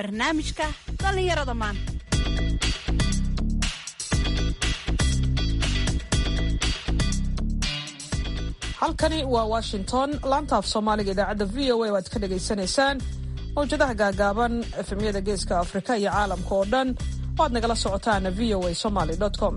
barnaamijka dhallinyarada maanta halkani waa washington laanta af soomaaliga idaacadda v o a oo aad ka dhagaysanaysaan mawjadaha gaagaaban efemyada geeska afrika iyo caalamka oo dhan oo aad nagala socotaan v o a somaly com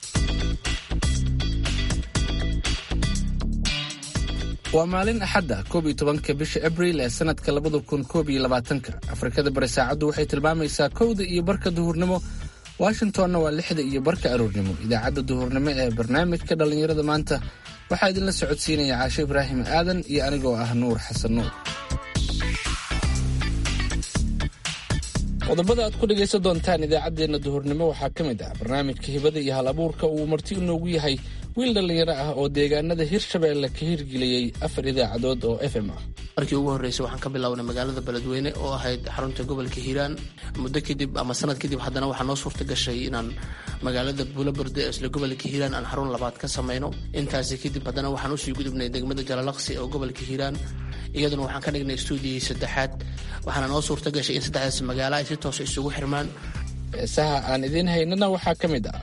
waa maalin axadda koob iyo tobanka bisha abriil ee sanadka labada kun koob iyo labaatanka afrikada bari saacaddu waxay tilmaamaysaa kowda iyo barka duhurnimo washingtonna waa lixda iyo barka aroornimo idaacadda duhurnimo ee barnaamijka dhallinyarada maanta waxaa idinla socodsiinaya caashe ibraahim aadan iyo anigoo ah nuur xasan nuur qodobada aad ku dhegaysan doontaan idaacaddeenna duhurnimo waxaa ka mid ah barnaamijka hibada iyo hal abuurka uu marti inoogu yahay wiil dhallinyaro ah oo deegaanada hirshabeelle ka hirgeliyey afar idaacadood oo f m ah markii ugu horreysay waxaan ka bilownay magaalada beledweyne oo ahayd xarunta gobolka hiiraan muddo kadib ama sanad kadib haddana waxaa noo suurta gashay inaan magaalada buulaberde ee isla gobolka hiiraan aan xarun labaad ka samayno intaasi kadib haddana waxaan usii gudubnay degmada jalalaqsi oo gobolka hiiraan iyaduna waxaan ka dhignay stuudiyii saddexaad waxaana noo suurta gashay in saddexdaas magaalo ay si toosa isugu xirmaan heesaha aan idiin haynana waxaa ka mid ah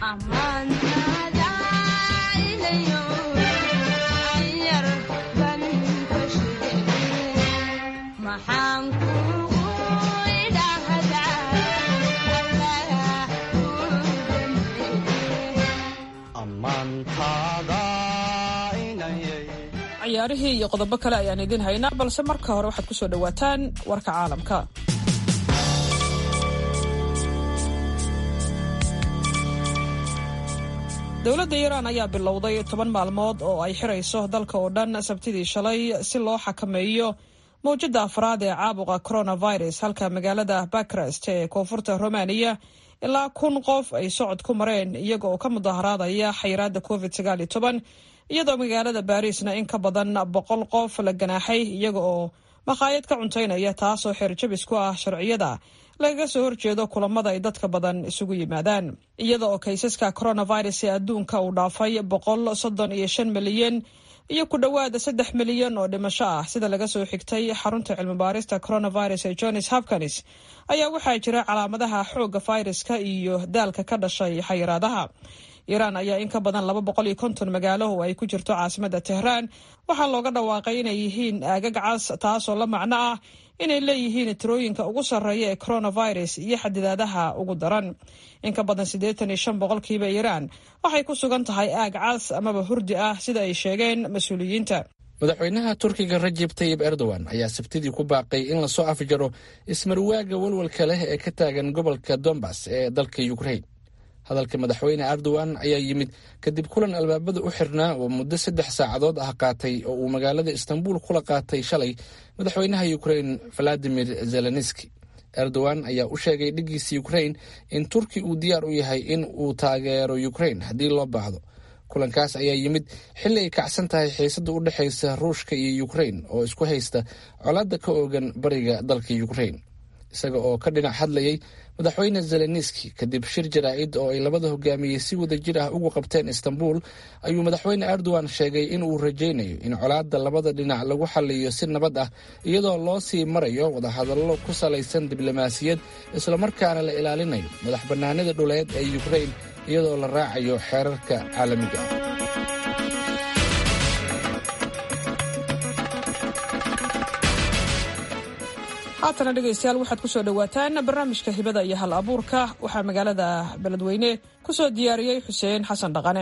ciyaarihii iyo qodobo kale ayaan idiin haynaa balse marka hore waxaad ku soo dhowaataan warka caalamka dowladda iiraan ayaa bilowday toban maalmood oo ay xirayso dalka oo dhan sabtidii shalay si loo xakameeyo mawjadda afraad ee caabuqa coronavirus halka magaalada bakrest ee koonfurta romaniya ilaa kun qof ay socod ku mareen iyaga oo ka mudaharaadaya xayiraadda covid sagaal iyo toban iyadoo magaalada baariisna in ka badan boqol qof la ganaaxay iyaga oo makhaayad ka cuntaynaya taasoo xeerjabis ku ah sharciyada lagaga soo horjeedo kulamada ay dadka badan isugu yimaadaan iyada oo kaysaska coronavirus ee adduunka uu dhaafay boqol soddon iyo shan milyan iyo ku dhowaada saddex milyan oo dhimasho ah sida laga soo xigtay xarunta cilmibaarista coronavirus ee johns hopkins ayaa waxaa jira calaamadaha xoogga fayraska iyo daalka ka dhashay xayiraadaha iiraan ayaa in ka badan laba boqol iyo konton magaalo oo ay ku jirto caasimada tehraan waxaa looga dhawaaqay inay yihiin aagag cas taasoo la macno ah inay leeyihiin tirooyinka ugu sarreeya ee coronavirus iyo xadidaadaha ugu daran in ka badan siddeetan iyo shan boqolkiiba iiraan waxay ku sugan tahay aag cas amaba hurdi ah sida ay sheegeen mas-uuliyiinta madaxweynaha turkiga rajeb tayib erdogan ayaa sabtidii ku baaqay in lasoo afjaro ismarwaaga walwalka leh ee ka taagan gobolka dombas ee dalka ukrain hadalka madaxweyne erdogan ayaa yimid kadib kulan albaabada u xirnaa oo muddo saddex saacadood ah qaatay oo uu magaalada istanbul kula qaatay shalay madaxweynaha ukrain valadimir zelenski erdogan ayaa u sheegay dhigiisa ukrain in turki uu diyaar u yahay in uu taageero ukrain haddii loo baahdo kulankaas ayaa yimid xilli ay kacsan tahay xiisada u dhexaysa ruushka iyo ukrain oo isku haysta colaadda ka oogan bariga dalka ukrain isaga oo ka dhinac hadlayay madaxweyne zeleniski kadib shir jaraa'id oo ay labada hogaamiyey si wada jir ah ugu qabteen istanbul ayuu madaxweyne erdogan sheegay in uu rajaynayo in colaadda labada dhinac lagu xaliyo si nabad ah iyadoo loo sii marayo wadahadallo ku salaysan diblomaasiyad islamarkaana la ilaalinayo madax bannaanida dhuleed ee ukrain iyadoo la raacayo xeerarka caalamiga ah haatana dhegaystayaal waxaad ku soo dhowaataan barnaamijka hibada iyo hal abuurka waxaa magaalada beledweyne ku soo diyaariyey xuseen xasan dhaqane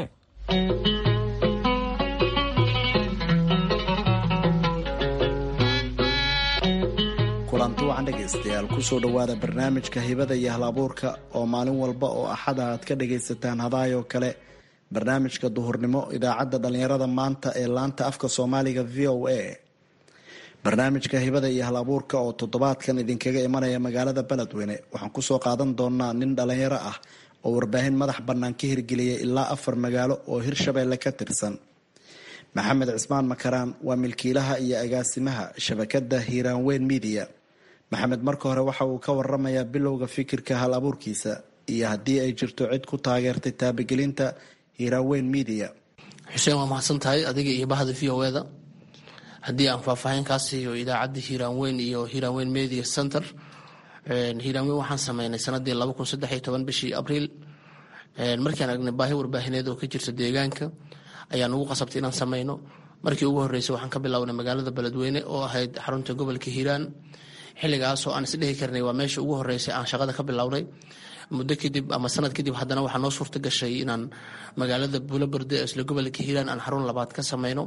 kulanti wacan dhegaystayaal kusoo dhowaada barnaamijka hibada iyo hal abuurka oo maalin walba oo axada aad ka dhagaysataan hadaayoo kale barnaamijka duhurnimo idaacadda dhallinyarada maanta ee laanta afka soomaaliga v o a barnaamijka hibada iyo hal abuurka oo toddobaadkan idinkaga imanaya magaalada beledweyne waxaan kusoo qaadan doonaa nin dhalinyaro ah oo warbaahin madax bannaan ka hirgeliyay ilaa afar magaalo oo hirshabeelle ka tirsan maxamed cismaan makaraan waa milkiilaha iyo agaasimaha shabakada hiiraan weyn midiya maxamed marka hore waxa uu ka waramayaa bilowga fikirka hal abuurkiisa iyo haddii ay jirto cid ku taageertay taabagelinta hiiraan weyn midiya xuseen waa mahadsan tahay adiga iyo bahda v o eda haddii aan faahfaahin kaa siiyo idaacadda hiiraan weyn iyo hiiraan weyn media center hiiraanweyn waxaan sameynay sanadii laba kun saddex iyo toban bishii abriil markaan aragnay baahi warbaahineed oo ka jirta deegaanka ayaa nagu qasabtay inaan sameyno markii ugu horreysay waxaan ka bilownay magaalada beledweyne oo ahayd xarunta gobolka hiiraan xilligaasoo aan isdhihi karnay waa meesha ugu horreysay aan shaqada ka bilownay muddo kadib ama sanad kadib haddana waxaa noo suurta gashay inaan magaalada buulaberde isla gobolka hiiraan aan xarun labaad ka sameyno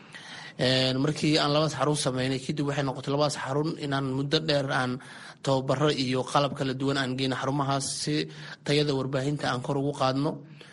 markii aan labadaas xarun sameynay kadib waxay noqotay labadaas xarun inaan muddo dheer aan tababaro iyo qalab kala duwan aan geyno xarumahaas si tayada warbaahinta aan kor ugu qaadno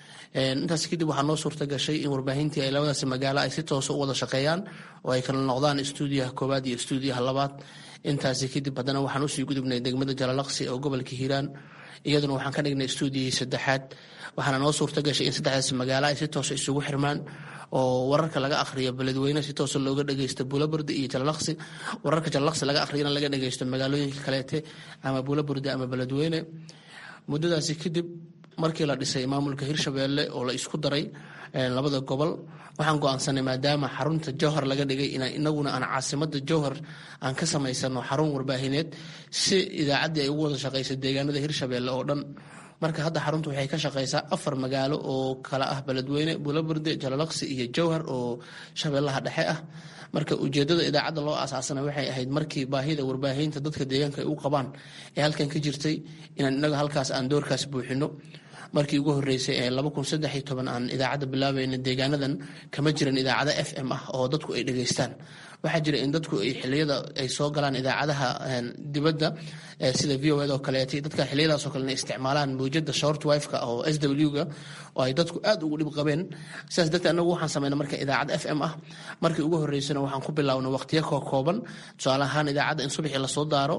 intaas kadib waxaa noo suurta gashay in warbaahintii ay labadaas magaalo ay si toosa u wada shaqeeyaan oo ay kala noqdaan stuudiyaha koowaad iyo stuudiyaha labaad intaasi kadib haddana waxaan usii gudubnay degmada jalalaqsi oo gobolka hiiraan iyaduna waxaan ka dhignay stuudiyihii saddexaad waxaana noo suurta gashay in saddexdaas magaalo ay si toosa isugu xirmaan oo wararka laga akhriyo beledweyne si toosa looga dhageysto buulaburdi iyo jalalaqsi wararka jalalaqsi laga akhriyana laga dhageysto magaalooyinka kaleete ama buulaburdi ama beledweyne muddadaasi kadib markii la dhisay maamulka hirshabeelle oo la isku daray labada gobol waxaan go-aansanay maadaama xarunta jowhar laga dhigay in inaguna aan caasimada jowhar aan ka samaysano xarun warbaahineed si idaacaddii ay ugu wada shaqeysa deegaanada hirshabeelle oo dhan marka hadda xaruntu waxay ka shaqeysaa afar magaalo oo kala ah beledweyne buulaburde jalalaqsi iyo jowhar oo shabeellaha dhexe ah marka ujeedada idaacadda loo aasaasana waxay ahayd markii baahida warbaahinta dadka deegaanka ay u qabaan ee halkan ka jirtay inaan inaga halkaas aan doorkaas buuxino markii ugu horeysay ee laba kun saddex iyo toban aan idaacadda bilaabayna deegaanadan kama jiran idaacado f m ah oo dadku ay dhegeystaan waxaa jira in dadku ay xiliyada ay soo galaan idaacadaha dibadda sida v o ed oo kaleeta dadka xiliyadaas oo kale inay isticmaalaan mawjada short wifeka oo s w ga oo ay dadku aad ugu dhib qabeen sidaas darteed anagu waxaan sameynay marka idaacad f m ah markii ugu horeysana waxaan ku bilownay waqtiyo koo kooban tusaale ahaan idaacadda in subaxii lasoo daaro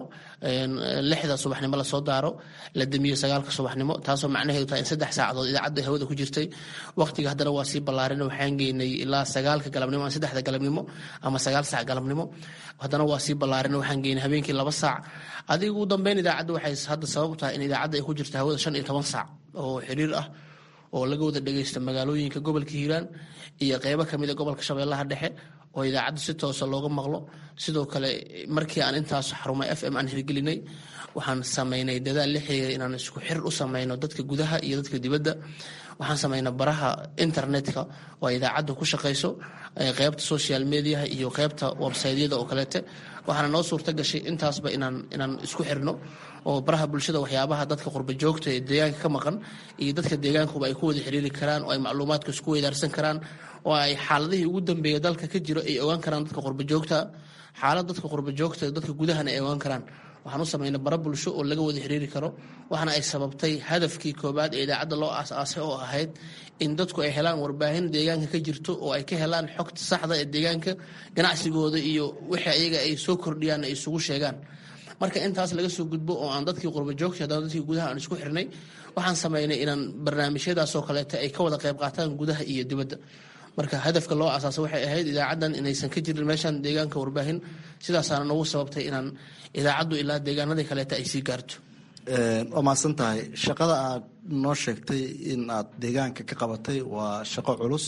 lixda subaxnimo lasoo daaro la damiyo sagaalka subaxnimo taasoo macnaheedu tahay in saddex saacadood idaacadda hawada ku jirtay waqtiga haddana waa sii ballaarin waxaan geynay ilaa sagaalka galabnimo ama saddexda galabnimo ama sagaal saac galabnimo haddana waa sii ballaarin waxaan geynay habeenkii laba saac adiga ugu dambeyn idaacadda waxay hadda sabab tahay in idaacadda ay ku jirta hawada shan iyo toban saac oo xiriir ah oo laga wada dhageysta magaalooyinka gobolka hiiraan iyo qeybo kamid a gobolka shabeellaha dhexe oo idaacadda si toosa looga maqlo sidoo kale markii aan intaas xarumay f m aan hirgelinay waxaan sameynay dadaal la xiriira inaan isku xir u sameyno dadka gudaha iyo dadka dibadda waxaan sameynay baraha internetka oo idaacadda ku shaqeyso qeybta social mediaha iyo qeybta websaydyada oo kaleete waxaana noo suurta gashay intaasba inaan inaan isku xirno oo baraha bulshada waxyaabaha dadka qurba joogta ee deegaanka ka maqan iyo dadka deegaankuba ay ku wada xiriiri karaan oo ay macluumaadka isku weydaarsan karaan oo ay xaaladihii ugu dambeeya dalka ka jiro ay ogaan karaan dadka qurba joogta xaalad dadka qurba joogta dadka gudahana ay ogaan karaan waxaan u sameynay bara bulsho oo laga wada xiriiri karo waxaana ay sababtay hadafkii koobaad ee idaacadda loo aas-aasay oo ahayd in dadku ay helaan warbaahin deegaanka ka jirto oo ay ka helaan xogta saxda ee deegaanka ganacsigooda iyo wixii ayaga ay soo kordhiyaan ay isugu sheegaan marka intaas laga soo gudbo oo aan dadkii qurba joogta haddana dadkii gudaha aan isku xirnay waxaan sameynay inaan barnaamijyadaasoo kaleeta ay ka wada qayb qaataan gudaha iyo dibadda marka hadafka loo asaasa waxay ahayd idaacaddan inaysan ka jirin meeshan deegaanka warbaahin sidaasaana nagu sababtay inaan idaacaddu ilaa deegaanadii kaleeta ay sii gaarto waa mahadsan tahay shaqada aad noo sheegtay in aad deegaanka ka qabatay waa shaqo culus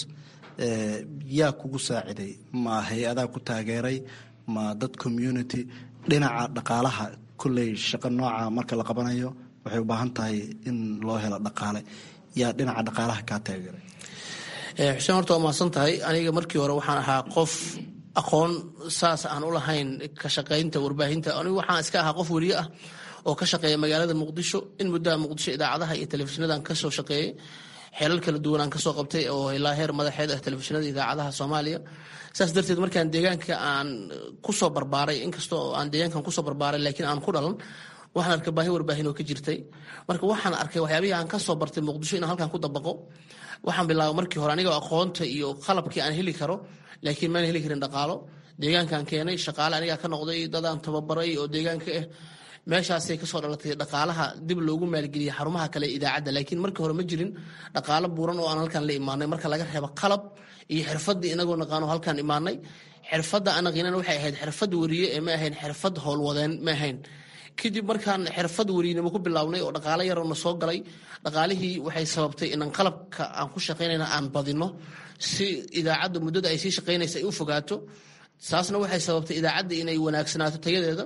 yaa kugu saaciday ma hay-adaa ku taageeray ma dad community dhinaca dhaqaalaha kolley shaqo nooca marka la qabanayo waxay u baahan tahay in loo helo dhaqaale yaa dhinaca dhaqaalaha kaa taageeray xuseen horta waa mahadsan tahay aniga markii hore waxaan ahaa qof aqoon saas aan u lahayn ka shaqaynta warbaahinta anigu waxaan iska ahaa qof weriye ah oo ka shaqeeya magaalada muqdisho in muddaha muqdisho idaacadaha iyo telefishinadaan kasoo shaqeeyey xeelal kala duwan aan kasoo qabtay oo ilaa heer madaxeed ah telefishinada idaacadaha soomaaliya saas darteed markaan deegaanka aan kusoo barbaaray inkastoo aan deegaankan kusoo barbaaray laakiin aan ku dhalan waxaan arkay baahi warbaahin oo ka jirtay marka waxaan arkay waxyaabihii aan kasoo bartay muqdisho inaan halkan ku dabaqo waxaan bilaabay markii hore anigoo aqoonta iyo qalabkii aan heli karo laakiin maan heli karin dhaqaalo deegaankaan keenay shaqaale anigaa ka noqday dadaan tababaray oo deegaanka ah meeshaasay kasoo dhalatay dhaqaalaha dib loogu maalgeliyay xarumaha kale idaacadda laakiin markii hore ma jirin dhaqaalo buuran oo aan halkan la imaanay marka laga reebo qalab iyo xirfadii inagoo naqaano halkan imaanay xirfadda anaqiinana waxay ahayd xirfad weriye ee ma ahayn xirfad howlwadeen ma ahayn kadib markaan xirfad weriynimo ku bilownay oo dhaqaalo yaroona soo galay dhaqaalihii waxay sababtay inaan qalabka aan ku shaqaynayna aan badino si idaacadda muddada ay sii shaqaynaysa ay u fogaato saasna waxay sababtay idaacadda inay wanaagsanaato tayadeeda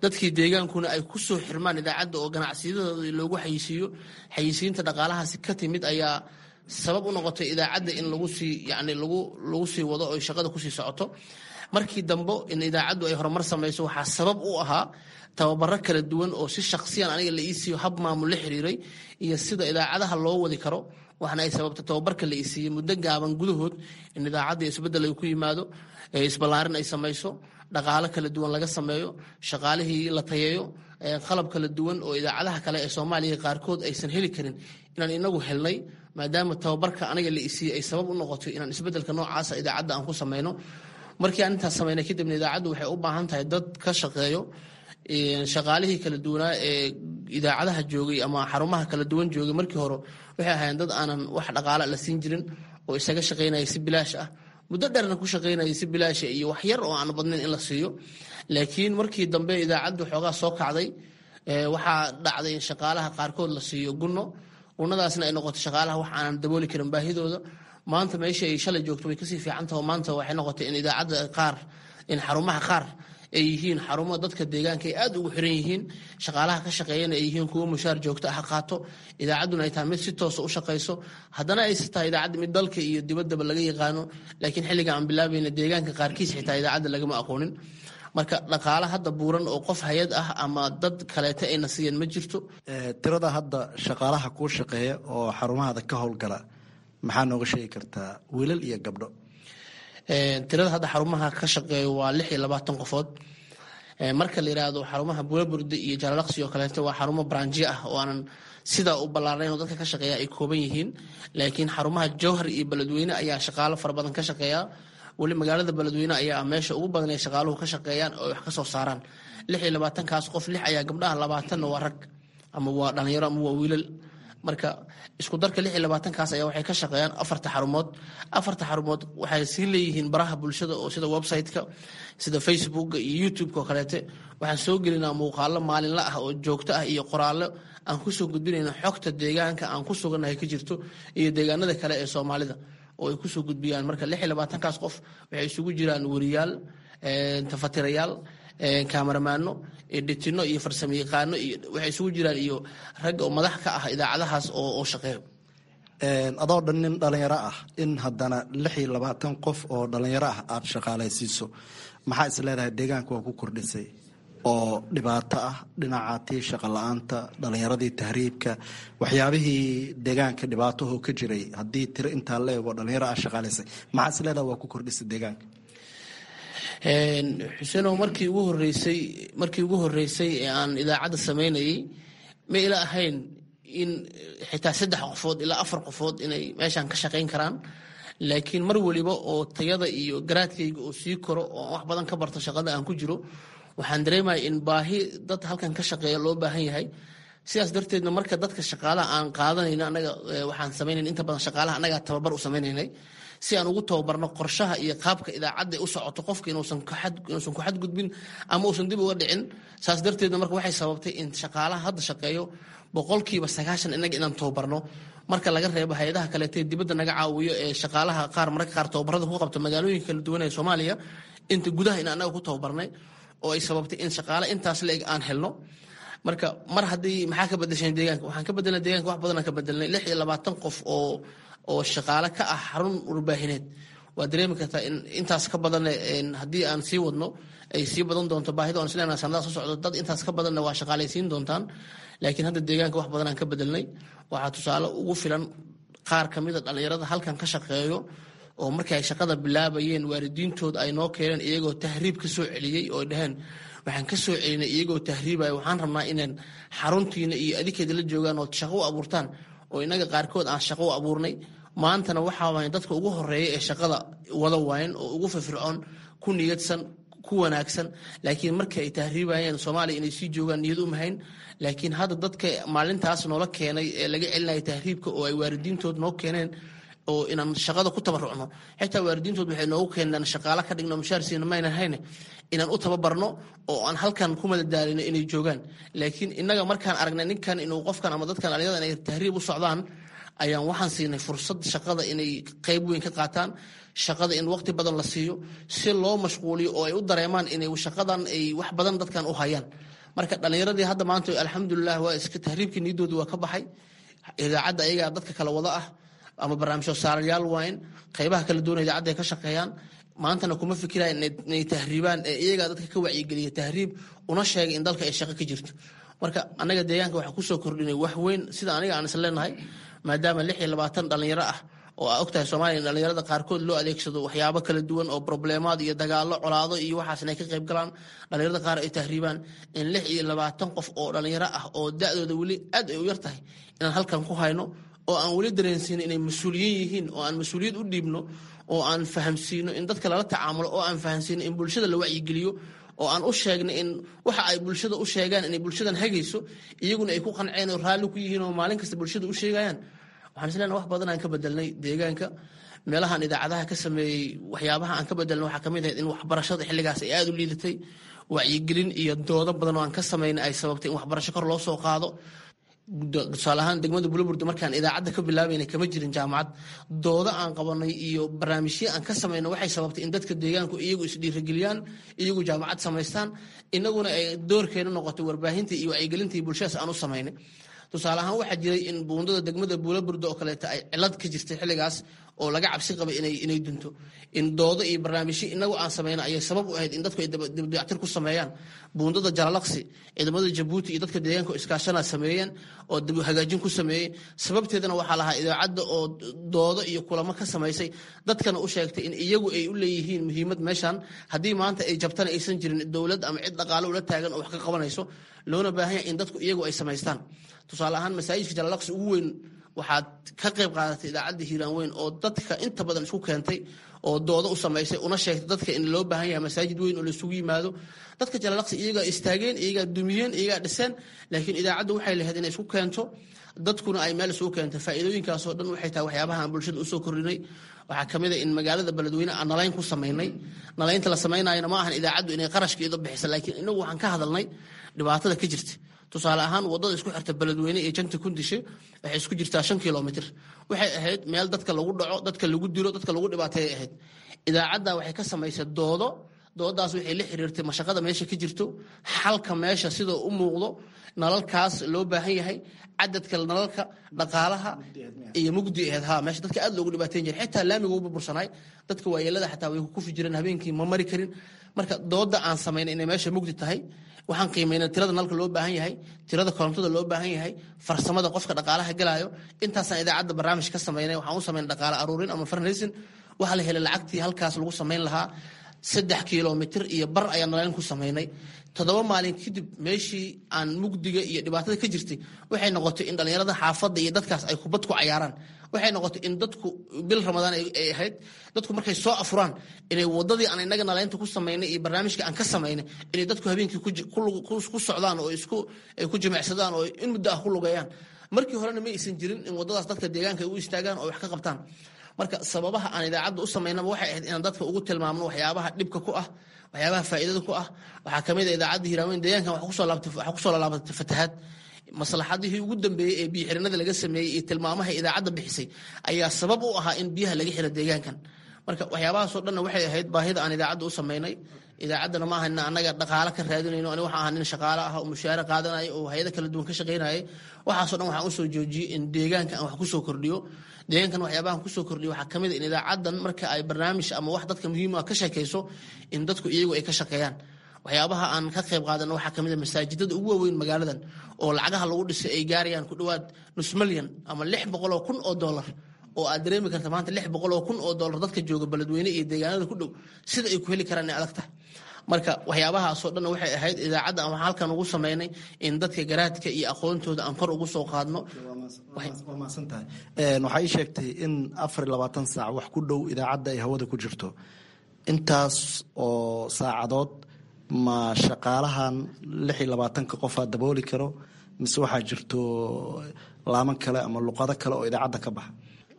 dadkii deegaankuna ay ku soo xirmaan idaacadda oo ganacsiyadooda loogu xayisiiyo xayisiinta dhaqaalahaasi ka timid ayaa sabab u noqotay idaacadda in lagu sii yani lagu lagu sii wado oo shaqada kusii socoto markii dambe in idaacaddu ay horumar samayso waxaa sabab u ahaa tababaro kala duwan oo si shaksiyan aniga la iisiiyo hab maamul la xiriiray iyo sida idaacadaha loo wadi karo waxna ay sababtay tababarka la isiiyey muddo gaaban gudahood in idaacadda isbeddel ay ku yimaado isballaarin ay samayso dhaqaalo kala duwan laga sameeyo shaqaalihii la tayeeyo qalab kala duwan oo idaacadaha kale ee soomaaliya qaarkood aysan heli karin inaan inagu helnay maadaama tababarka aniga la isiiyey ay sabab u noqotay inaan isbeddelka noocaasa idaacadda aan ku sameyno markii aan intaas sameynay kadibna idaacaddu waxay u baahan tahay dad ka shaqeeyo shaqaalihii kala duwanaa ee idaacadaha joogay ama xarumaha kala duwan joogay markii hore waxay ahaayeen dad aanan wax dhaqaala la siin jirin oo isaga shaqaynaya si bilaash ah muddo dheerna ku shaqaynaya si bilaasha iyo wax yar oo aan badnayn in la siiyo laakiin markii dambe idaacaddu xoogaa soo kacday waxaa dhacday in shaqaalaha qaarkood la siiyo gunno gunnadaasna ay noqotay shaqaalaha wax aanan dabooli karin baahidooda maanta meesha ay shalay joogto way kasii fiicantaho maanta waxay noqotay in idaacadda qaar in xarumaha qaar ay yihiin xarumo dadka deegaanka ay aad ugu xiran yihiin shaqaalaha ka shaqeeyana ay yihiin kuwo mushaar joogto ah qaato idaacadduna ay tahay mid si toosa u shaqayso haddana ayse tahay idaacadda mid dalka iyo dibaddaba laga yaqaano laakiin xilliga aan bilaabayna deegaanka qaarkiis xitaa idaacadda lagama aqoonin marka dhaqaale hadda buuran oo qof hay-ad ah ama dad kaleete ayna siiyeen ma jirto tirada hadda shaqaalaha kuu shaqeeya oo xarumahaada ka howlgala maxaa nooga sheegi kartaa wiilal iyo gabdho tirada hadda xarumaha ka shaqeeya waa lix iyo labaatan qofood marka la yiraahdo xarumaha buulaburde iyo jaalalaqsi oo kaleeto waa xarumo branji ah oo aanan sidaa u ballaarnayn oo dadka ka shaqeeya ay kooban yihiin laakiin xarumaha jowhar iyo beledweyne ayaa shaqaalo fara badan ka shaqeeya weli magaalada beledweyne ayaa meesha ugu badan ee shaqaaluhu ka shaqeeyaan oo wax ka soo saaraan lix iyo labaatankaas qof lix ayaa gabdhaha labaatanna waa rag ama waa dhalinyaro ama waa wiilal marka isku darka lix iyo labaatankaas ayaa waxay ka shaqeeyaan afarta xarumood afarta xarumood waxay sii leeyihiin baraha bulshada oo sida website-ka sida facebooka iyo youtube-ka oo kaleete waxaan soo gelinaa muuqaalo maalinla ah oo joogto ah iyo qoraallo aan kusoo gudbinayna xogta deegaanka aan ku sugannahay ka jirto iyo deegaanada kale ee soomaalida oo ay kusoo gudbiyaan marka lix iyo labaatankaas qof waxay isugu jiraan wariyaal tafatirayaal kaamaramaano dhitino iyo farsamo yaqaano iyo waxay isugu jiraan iyo rag oo madax ka ah idaacadahaas oo shaqeeyo adoo dhan nin dhalinyaro ah in haddana lix iyo labaatan qof oo dhalinyaro ah aada shaqaalaysiiso maxaa is leedahay deegaanka waa ku kordhisay oo dhibaato ah dhinaca tii shaqa la-aanta dhalinyaradii tahriibka waxyaabihii deegaanka dhibaatahoo ka jiray haddii tiro intaa la eego dhalinyaro ah shaqaalaysay maxaa is leedahay waa ku kordhisay deegaanka xuseenow markii ugu horeysay markii ugu horeysay ee aan idaacadda samaynayay ma ila ahayn in xitaa saddex qofood ilaa afar qofood inay meeshaan ka shaqayn karaan laakiin mar weliba oo tayada iyo garaadkayga oo sii koro oo wax badan ka barto shaqada aan ku jiro waxaan dareemaya in baahi dad halkan ka shaqeeya loo baahan yahay sidaas darteedna marka dadka shaqaalaha aan qaadanayna anaga waxaan samaynayn inta badan shaqaalaha annagaa tababar u sameynaynay si aan ugu tababarno qorshaha iyo qaabka idaacadda u socoto qofka inuusan ku xadgudbin ama uusan dib uga dhicin saas darteedna marka waxay sababtay in shaqaalaha hadda shaqeeyo boqolkiiba sagaashan inaga inaan tababarno marka laga reebo hay-adaha kaleetee dibadda naga caawiyo ee shaqaalaha qaar mararka qaar tababarada ku qabta magaalooyinka kala duwan ee soomaaliya inta gudaha in anaga ku tababarnay oo ay sababtay in shaqaale intaas la-eg aan helno marka mar haddii maxaa ka bedesheen deegaanka waxaan ka bedelnay deegaanka wax badanaan ka bedelnay lix iyo labaatan qof oo oo shaqaale ka ah xarun warbaahineed waa dareemi kartaa in intaas ka badan haddii aan sii wadno ay sii badan doonto baahida aan isleena sanadaha soo socdo dad intaas ka badanna waa shaqaalaysiin doontaan laakiin hadda deegaanka wax badan aan ka bedelnay waxaa tusaale ugu filan qaar ka mida dhallinyarada halkan ka shaqeeyo oo markii ay shaqada bilaabayeen waalidiintood ay noo keeneen iyagoo tahriib ka soo celiyey oo dhaheen waxaan ka soo celinay iyagoo tahriibaya waxaan rabnaa inaan xaruntiina iyo adikeeda la joogaan ood shaqo u abuurtaan oo inaga qaarkood aan shaqo u abuurnay maantana waxaa waay dadka ugu horeeya ee shaqada wada waayen oo ugu firfircoon ku niyadsan ku wanaagsan laakiin markii ay tahriibayeen soomaaliya inay sii joogaan niyad u mahayn laakiin hadda dadka maalintaas noola keenay ee laga celinaya tahriibka oo ay waalidiintood noo keeneen oo inaan shaqada ku tabarucno xitaa waalidiintood waxay noogu keenaan shaqaale ka dhigno mushaarsiina maynan hayne inaan u tababarno oo aan halkan ku madadaalino inay joogaan laakiin innaga markaan aragnay ninkan inuu qofkan ama dadkan dhalinyada inay tahriib u socdaan ayaan waxaan siinay fursad shaqada inay qeyb weyn ka qaataan shaqada in waqti badan la siiyo si loo mashquuliyo oo ay u dareemaan inay shaqadan ay wax badan dadkan u hayaan marka dhallinyaradii hadda maanta alxamdulilah waa iska tahriibkii niidooda waa ka baxay idaacadda ayagaa dadka kala wada ah ama barnaamijyo saarayaal waayn qaybaha kala duwan idaacadda ay ka shaqeeyaan maantana kuma fikiraan inay tahriibaan ee iyagaa dadka ka wacyigeliya tahriib una sheegay in dalka ay shaqo ka jirto marka anaga deegaanka waxaa kusoo kordhinay wax weyn sida aniga aan is leenahay maadaama lix iyo labaatan dhallinyaro ah oo aa ogtahay soomaaliya in dhallinyarada qaarkood loo adeegsado waxyaabo kala duwan oo probleemaad iyo dagaalo colaado iyo waxaas inay ka qayb galaan dhallinyarada qaar ay tahriibaan in lix iyo labaatan qof oo dhallinyaro ah oo da-dooda weli aad ay u yar tahay inaan halkan ku hayno oo aan weli dareensiino inay mas-uuliyiin yihiin oo aan mas-uuliyad u dhiibno oo aan fahamsiino in dadka lala tacaamulo oo aan fahamsiino in bulshada la wacyigeliyo oo aan u sheegnay in waxa ay bulshada u sheegaan inay bulshadan hagayso iyaguna ay ku qanceen oo raalli ku yihiin oo maalin kasta bulshada u sheegayaan waxaan isleena wax badan aan ka bedelnay deegaanka meelahaan idaacadaha ka sameeyey waxyaabaha aan ka bedelnay waxaa kamid ahayd in waxbarashada xilligaas ay aada u liidatay wacyigelin iyo doodo badan oo aan ka samaynay ay sababtay in waxbarasho kor loo soo qaado tusaale ahaan degmada buloburda markaan idaacadda ka bilaabayna kama jirin jaamacad doodo aan qabanay iyo barnaamijyo aan ka samayno waxay sababtay in dadka deegaanku iyagu isdhiirageliyaan iyagu jaamacad samaystaan inaguna ay doorkeena noqotay warbaahintii iyo wacyigelintii bulshadaas aan u samaynay tusaale ahaan waxaa jiray in buundada degmada buulaburda oo kaleeto ay cilad ka jirtay xilligaas oo laga cabsi qabay inay dunto in doodo iyo barnaamijyo inagu aan sameyno ayay sabab u ahayd in dadku ay dibdayactir ku sameeyaan buundada jalalaqsi ciidamada jabuuti iyo dadka deegaanka iskaashana sameeyeen oo dib hagaajin ku sameeyey sababteedana waxaa lahaa idaacadda oo doodo iyo kulamo ka samaysay dadkana u sheegtay in iyagu ay u leeyihiin muhiimad meeshan haddii maanta ay jabtana aysan jirin dowlad ama cid dhaqaalo ula taagan oo wax ka qabanayso loona baahan yahay in dadku iyagu ay samaystaan tusaale ahaan masaajidka jalalaqsi ugu weyn waxaad ka qayb qaadatay idaacadda hiiraan weyn oo dadka inta badan isku keentay oo doodo u samaysay una sheegtay dadka in loo baahan yahay masaajid weyn oo laisugu yimaado dadka jalalaqsi iyagaa istaageen iyagaa dumiyeen iyagaa dhiseen laakiin idaacaddu waxay lahayd inay isku keento dadkuna ay meel isugu keento faa'iidooyinkaasoo dhan waxay tahay waxyaabaha aan bulshada usoo kordhinay waxaa ka mid a in magaalada beledweyne aan nalayn ku samaynay nalaynta la samaynayana ma ahan idaacaddu inay qarashkeeda bixisa laakiin inagu waxaan ka hadalnay dhibaatada ka jirta tusaale ahaan wadada isku xirta beledweyne iyo janta kundishe waxay isku jirtaa shan kilomitr waxay ahayd meel dadka lagu dhaco dadka lagu dilo dadka lagu dhibaateeyay ahayd idaacadda waxay ka samaysay doodo doodaas waxay la xiriirtay mashaqada meesha ka jirto xalka meesha sidoo u muuqdo nalalkaas loo baahan yahay cadadka nalalka dhaqaalaha iyo mugdi ahayd ha meesha dadka aad loogu dhibaateyn jiray xitaa laamiga u burbursanaay dadka waayeelada xataa way kufi jireen habeenkii ma mari karin marka dooda aan samaynay inay meesha mugdi tahay waxaan qiimaynay tirada nalka loo baahan yahay tirada korontada loo baahan yahay farsamada qofka dhaqaalaha galaayo intaasaan idaacadda barnaamij ka samaynay waxaan u samaynay dhaqaale aruurin ama farnaysin waxaa la helay lacagtii halkaas lagu samayn lahaa saddex kilomitr iyo bar ayaan nalayn ku samaynay toddoba maalin kadib meeshii aan mugdiga iyo dhibaatada ka jirtay waxay noqotay in dhallinyarada xaafadda iyo dadkaas ay kubad ku cayaaraan waxay noqotay in dadku bil ramadaan ay ahayd dadku markay soo afuraan inay wadadii aan inaga nalaynta ku samaynay iyo barnaamijka aan ka samaynay inay dadku habeenkii ku socdaan oo isku ay ku jimicsadaan oo in muddo ah ku lugeeyaan markii horena ma aysan jirin in wadadaas dadka deegaanka ay u istaagaan oo wax ka qabtaan marka sababaha aan idaacadda u samaynaba waxay ahayd inaan dadka ugu tilmaamno waxyaabaha dhibka ku ah waxyaabaha faa'iidada ku ah waxaa kamid a idaacadda hiiraaweyn deegaankan waxaa kusoo laalaabatay fatahaad maslaxadihii ugu dambeeyey ee biyoxirinada laga sameeyey iyo tilmaamaha idaacadda bixisay ayaa sabab u ahaa in biyaha laga xiro deegaankan marka waxyaabahaasoo dhanna waxay ahayd baahida aan idaacadda u samaynay idaacaddana ma ahana anaga dhaqaalo ka raadinayno ani waxaan ahaa nin shaqaale ah oo mushaare qaadanaya oo hay-ada kala duwan ka shaqaynayay waxaasoo dhan waxaan usoo joojiyey in deegaanka aan wax kusoo kordhiyo deegaankan waxyaabahan kusoo kordhiyo waxaa kamid a in idaacaddan marka ay barnaamij ama wax dadka muhiim ah ka sheekayso in dadku iyagu ay ka shaqeeyaan waxyaabaha aan ka qayb qaadana waxaa kamid a masaajidada ugu waaweyn magaaladan oo lacagaha lagu dhisay ay gaarayaan ku dhowaad nus milyan ama lix boqoloo kun oo dollar oo aad dareemi karta maanta lix boqoloo kun oo dollar dadka jooga beledweyne iyo deegaanada ku dhow sida ay ku heli karaan inay adag tahay marka waxyaabahaasoo dhan waxay ahayd idaacadda aan waxaa halkan ugu samaynay in dadka garaadka iyo aqoontooda aan kor ugu soo qaadno waa mahadsantahay waxaa ii sheegtay in afar iyo labaatan saac wax ku dhow idaacadda ay hawada ku jirto intaas oo saacadood ma shaqaalahan lix iyo labaatanka qofaa dabooli karo mise waxaa jirto laaman kale ama luqado kale oo idaacadda ka baxa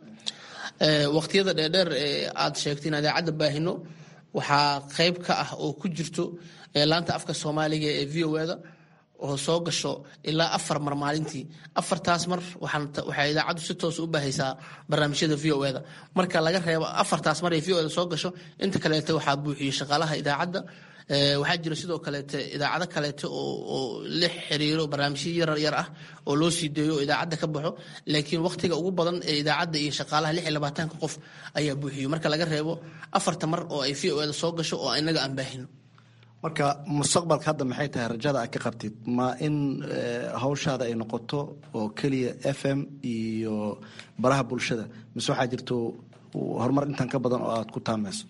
waqtiyada dheerdheer ee aad sheegtay in idaacadda baahino waxaa qayb ka ah oo ku jirto laanta afka soomaaliga ee v o da oo soo gasho ilaa afar mar maalintii afartaas mar waxay idaacaddu si toos u baahaysaa barnaamijyada v o da marka laga reebo afartaas mar ay v o da soo gasho inta kaleeta waxaa buuxiyey shaqaalaha idaacadda waxaa jira sidoo kaleete idaacado kaleete oo la xiriiro barnaamijyo yarar yar ah oo loo sii deeyo oo idaacadda ka baxo laakiin wakhtiga ugu badan ee idaacadda iyo shaqaalaha lix iyo labaatanka qof ayaa buuxiyo marka laga reebo afarta mar oo ay v o eda soo gasho oo inaga aan baahino marka mustaqbalka hadda maxay tahay rajada aad ka qabtid ma in hawshaada ay noqoto oo keliya f m iyo baraha bulshada mise waxaa jirto horumar intan ka badan oo aad ku taamayso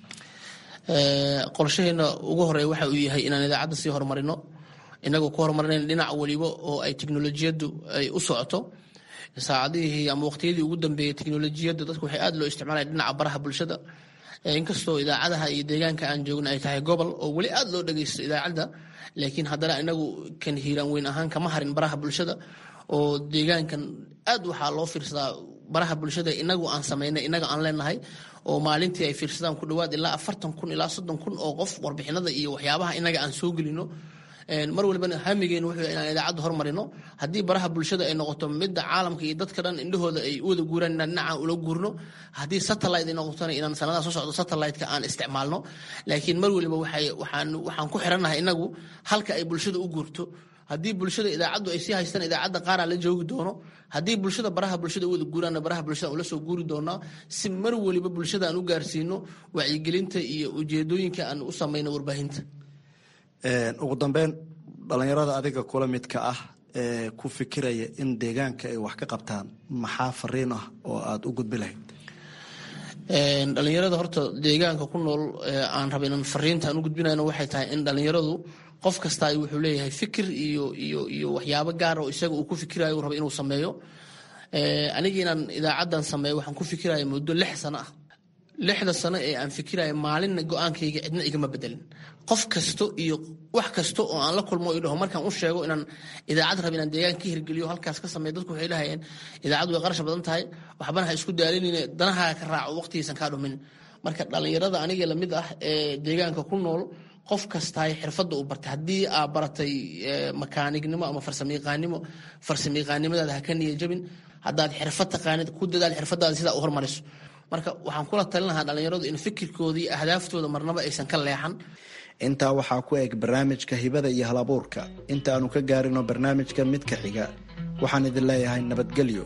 qorshaheena ugu horeeya waxa uu yahay inaan idaacadda sii horumarino inagoo ku horumarinayn dhinac weliba oo ay teknolojiyaddu ay u socoto saacadihii ama waqtiyadii ugu dambeeyey teknolojiyadda dadku waxay aad loo isticmaalaya dhinaca baraha bulshada inkastoo idaacadaha iyo deegaanka aan joogna ay tahay gobol oo weli aad loo dhageysto idaacadda laakiin haddana inagu kan hiiraan weyn ahaan kama harin baraha bulshada oo deegaankan aad waxaa loo fiirsadaa baraha bulshada inagu aan samaynay inaga aan leenahay oo maalintii ay fiirsadaan ku dhawaad ilaa afartan kun ilaa soddon kun oo qof warbixinada iyo waxyaabaha inaga aan soo gelino mar walbana hamigeenu wuxuu inaan idaacadda hormarino haddii baraha bulshada ay noqoto midda caalamka iyo dadka dhan indhahooda ay u wada guuraan inaan dhinacaan ula guurno haddii satellite ay noqotona inaan sanadaha soo socdo satellite-ka aan isticmaalno laakiin mar waliba waxay waxaan waxaan ku xirannahay inagu halka ay bulshada u guurto haddii bulshada idaacaddu ay sii haystaan idaacadda qaaraa la joogi doono haddii bulshada baraha bulshada u wada guuraanna baraha bulshada ula soo guuri doonaa si mar waliba bulshada aan u gaarsiino wacyigelinta iyo ujeedooyinka aan u samayno warbaahinta ugu dambeyn dhallinyarada adiga kula midka ah ee ku fikiraya in deegaanka ay wax ka qabtaan maxaa fariin ah oo aada u gudbi lahayd dhallinyarada horta deegaanka ku nool aan raba inaan fariinta aan u gudbinayno waxay tahay in dhallinyaradu qof kasta wuxuu leeyahay fikir iyo iyo iyo waxyaabo gaar oo isaga uu ku fikirayo raba inuu sameeyo aniga inaan idaacaddan sameeyo waxaan ku fikiraya muddo lix sano ah lixda sano ee aan fikiraya maalinna go-aankayga cidna igama bedelin qof kasto iyo wax kasta oo aan la kulmo i dhaho markaan u sheego inaan idaacad raba inaan deegaan ka hirgeliyo halkaas ka sameeyo dadku waxay dhahayeen idaacaddu way qarash badan tahay waxbana ha isku daalinine danahaa ka raaco waqtigiisan kaa dhumin marka dhallinyarada aniga lamid ah ee deegaanka ku nool qof kastaay xirfadda uu bartay haddii aa baratay makaanignimo ama farsamayaqaanimo farsamayaqaanimadaada ha ka niya jabin haddaad xirfad taqaanid ku dadaal xirfadaada sidaa u hormariso marka waxaan kula talin lahaa dhallinyaradu in fikirkooda iyo ahdaaftooda marnaba aysan ka leexan intaa waxaa ku eg barnaamijka hibada iyo halabuurka inta aanu ka gaarino barnaamijka midka xiga waxaan idin leeyahay nabadgelyo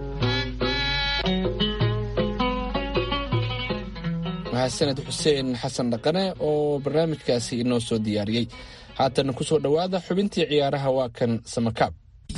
mahadsaned xuseen xasan dhaqane oo barnaamijkaasi inoo soo diyaariyey haatan ku soo dhowaada xubintii ciyaaraha waa kan samakaab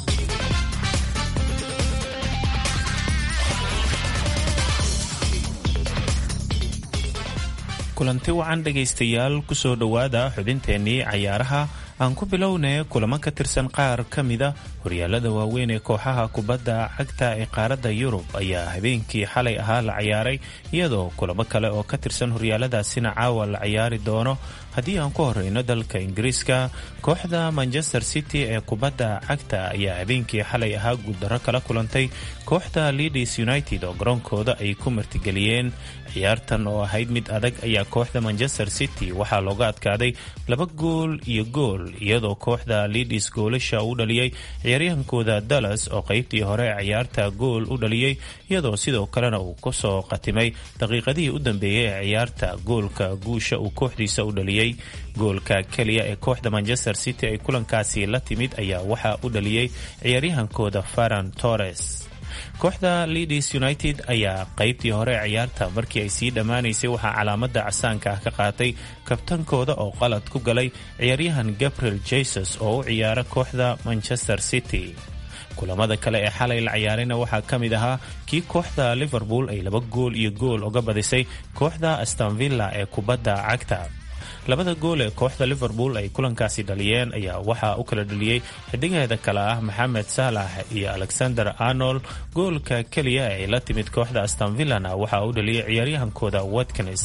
kulanti wacan dhegaystayaal kusoo dhowaada xubinteennii cayaaraha aan ku bilownay kulamo ka tirsan qaar ka mida horyaalada waaweyn ee kooxaha kubadda cagta ee qaaradda yurub ayaa habeenkii xalay ahaa la ciyaaray iyadoo kulamo kale oo ka tirsan horyaaladaasina caawa la ciyaari doono haddii aan ku horeyno dalka ingiriiska kooxda manchester city ee kubadda cagta ayaa habeenkii xalay ahaa guuldarro kala kulantay kooxda leadis united oo garoonkooda ay ku martigeliyeen ciyaartan oo ahayd mid adag ayaa kooxda manchester city waxaa looga adkaaday laba gool iyo gool iyadoo kooxda leadis goolasha u dhaliyey ciyaaryahankooda dallas oo qeybtii hore ee ciyaarta gool u dhaliyey iyadoo sidoo kalena uu kusoo qatimay daqiiqadihii u dambeeyey ee ciyaarta goolka guusha uu kooxdiisa u dhaliyey goolka keliya ee kooxda manchester city ay kulankaasi la timid ayaa waxaa u dhaliyey ciyaaryahankooda faran torres kooxda leadis united ayaa qeybtii hore ee ciyaarta markii ay sii dhammaanaysay waxaa calaamada casaanka ah ka qaatay kabtankooda oo qalad ku galay ciyaaryahan gabriel jesus oo u ciyaara kooxda manchester city kulamada kale ee xalay la ciyaarayna waxaa ka mid ahaa kii kooxda liverpool ay laba gool iyo gool uga badisay kooxda astonvilla ee kubadda cagta labada gool ee kooxda liverpool ay kulankaasi dhaliyeen ayaa waxaa u kala dhaliyey xidigeeda kale ah maxamed saalax iyo alexander arnold goolka keliya ee ay la timid kooxda astonvillana waxaa u dhaliyey ciyaaryahankooda watkins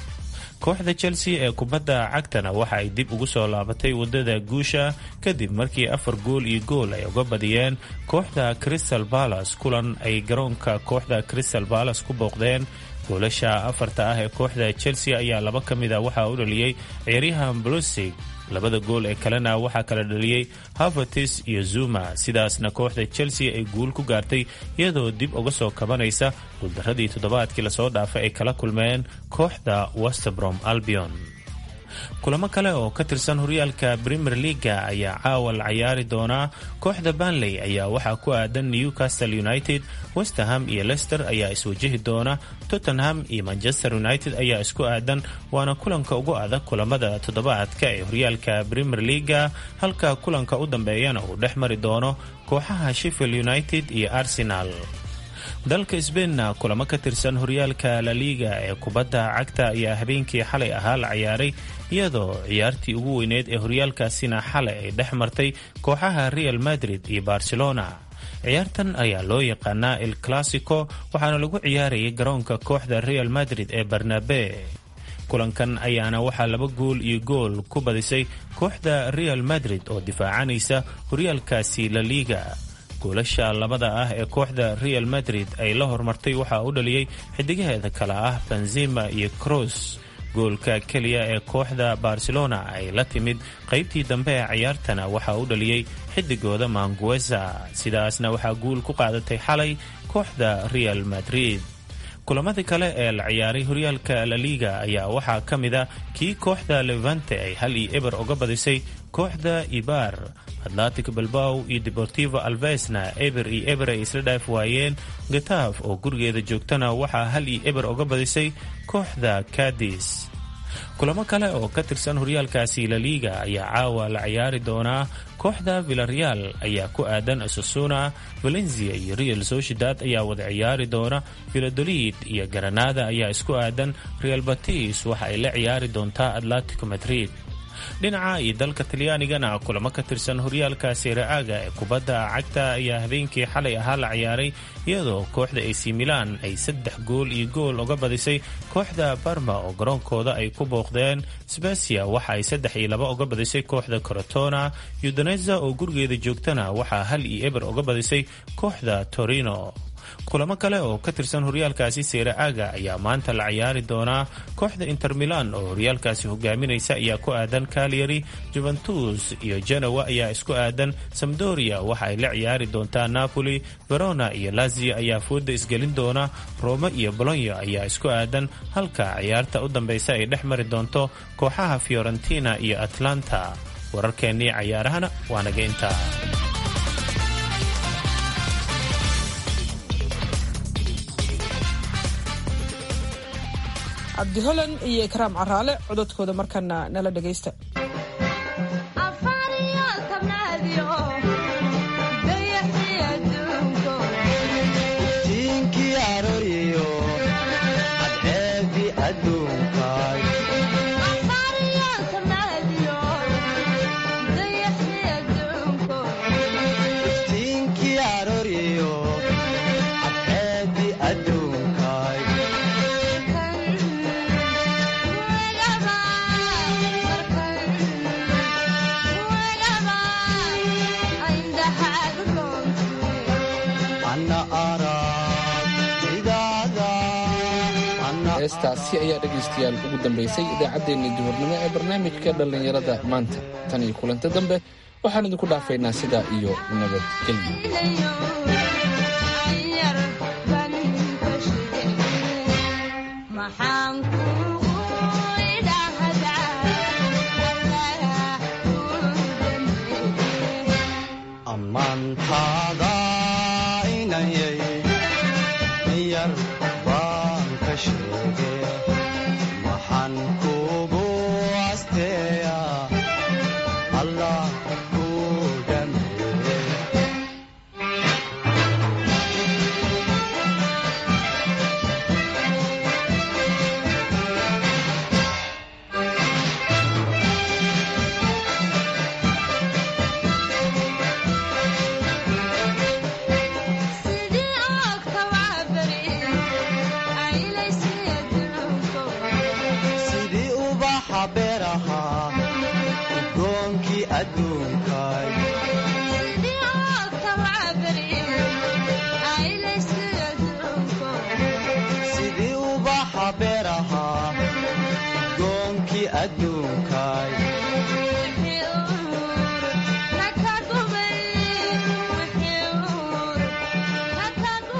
kooxda chelsea ee kubadda cagtana waxa ay dib ugu soo laabatay wadada guusha kadib markii afar gool iyo gool ay uga badiyeen kooxda crystal balas kulan ay garoonka kooxda crystal balas ku booqdeen goolasha afarta ah ee kooxda chelsea ayaa laba ka mid a waxaa u dhaliyey ciyaaryahan brusig labada gool ee kalena waxaa kala dhaliyey havertis iyo zuma sidaasna kooxda chelsea ay guul ku gaartay iyadoo dib uga soo kabanaysa guuldaradii toddobaadkii lasoo dhaafay ay kala kulmeen kooxda westbrom albion kulamo kale oo ka tirsan horyaalka premier leaga ayaa caawa la cayaari doonaa kooxda banley ayaa waxaa ku aadan newcastle united westerham iyo lester ayaa iswajihi doona tottenham iyo manchester united ayaa isku aadan waana kulanka ugu adag kulamada toddobaadka ee horyaalka premier leaga halka kulanka u dambeeyana uu dhex mari doono kooxaha sheffield united iyo arsenal dalka sbainna kulamo ka tirsan horyaalka la liiga ee kubadda cagta ayaa habeenkii xalay ahaa la ciyaaray iyadoo ciyaartii ugu weyneed ee horyaalkaasina xalay ay dhex martay kooxaha real madrid iyo barcelona ciyaartan ayaa loo yaqaanaa el classico waxaana lagu ciyaarayay garoonka kooxda real madrid ee barnabe kulankan ayaana waxaa laba gool iyo gool ku badisay kooxda real madrid oo difaacanaysa horyaalkaasi la liiga goolasha labada ah ee kooxda real madrid ay la hormartay waxaa u dhaliyey xidigaheeda kale ah benzima iyo cross goolka keliya ee kooxda barcelona ay la timid qaybtii dambe ee ciyaartana waxaa u dhaliyey xidigooda mangueza sidaasna waxaa guul ku qaadatay xalay kooxda real madrid kulamadii kale ee la ciyaaray horyaalka la liga ayaa waxaa ka mid a kii kooxda levante ay hal iyo eber uga badisay kooxda ibar atlantic balbaw iyo deportivo alvesna eber iyo eber ay isla dhaaf waayeen gataaf oo gurigeeda joogtana waxaa hal iyo eber uga badisay kooxda cadis kulamo kale oo ka tirsan horyaalkaasi la liga ayaa caawa la ciyaari doonaa kooxda villareal ayaa ku aadan asasuna valencia iyo real sociedad ayaa wada ciyaari doona villadolid iyo garanada ayaa isku aadan real batis waxa ay la ciyaari doontaa atlantico madrid dhinaca iyo dalka talyaanigana kulamo ka tirsan horyaalka seera-aaga ee kubadda cagta ayaa habeenkii xalay ahaa la ciyaaray iyadoo kooxda ac milan ay saddex gool iyo gool uga badisay kooxda barma oo garoonkooda ay ku booqdeen sbesia waxa ay saddex iyo laba uga badisay kooxda corotona yudaneza oo gurigeeda joogtana waxaa hal iyo eber uga badisay kooxda torino kulamo kale oo ka tirsan horyaalkaasi seera aaga ayaa maanta la ciyaari doonaa kooxda inter milan oo horyaalkaasi hogaaminaysa ayaa ku aadan calyary juventus iyo genowa ayaa isku aadan samdoria waxa ay la ciyaari doontaa napoli verona iyo lazio ayaa fooda isgelin doona rome iyo bolonyo ayaa isku aadan halka ciyaarta u dambeysa ay dhex mari doonto kooxaha fiorentina iyo atlanta wararkeennii cayaarahana waa naga intaa cabdi holan iyo ikraam caraale cododkooda markana nala dhegaysta heestaasi ayaa dhegaystayaal ugu dambaysay idaacaddeenna duhurnimo ee barnaamijka dhallinyarada maanta tan iyo kulanta dambe waxaan idinku dhaafaynaa sidaa iyo sidii ubaxa beeraha udoonkii adduun